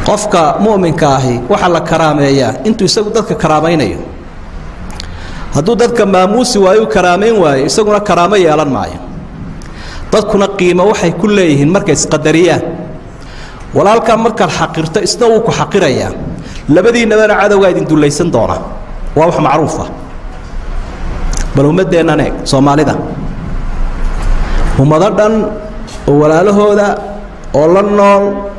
qofka mu'minka ahi waxaa la karaameeyaa intuu isagu dadka karaamaynayo hadduu dadka maamuusi waayo u karaamayn waayo isaguna karaamo yeelan maayo dadkuna qiimo waxay ku leeyihiin markay isqadariyaan walaalkaa markaad xaqirto isna wuu ku xaqirayaa labadiinnabana cadowgaa idin dullaysan doonaa waa wax macruufa bal ummaddeennan eeg soomaalida ummado dhan oo walaalahooda oo la nool